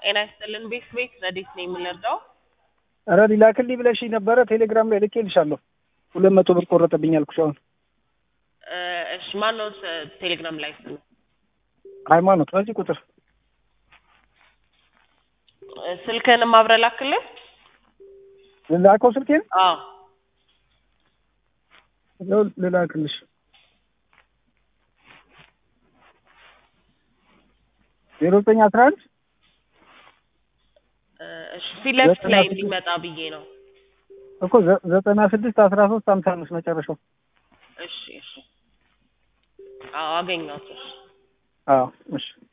ጤና ይስጥልን ቤት ቤት ረዴት ነው የምንረዳው? ኧረ ሊላክልኝ ብለሽኝ ነበረ ቴሌግራም ላይ ልኬልሻለሁ። ሁለት መቶ ብር ቆረጠብኝ አልኩሽ። አሁን እ እሺ ማን ነው ስ- ቴሌግራም ላይ ስም ሃይማኖት በዚህ ቁጥር እ ስልክህንም አብረህ ላክልን። ልላከው ስልኬን አዎ ይኸው ልላክልሽ ዜሮ ዘጠኝ አስራ አንድ እ እሺ ፊት ለፊት ዘጠና ላይ ስድስት እንዲመጣ ብዬ ነው። እኮ ዘ- ዘጠና ስድስት አስራ ሶስት ሀምሳ አምስት መጨረሻው። እሺ እሺ አዎ አገኘሁት። እሺ አዎ እሺ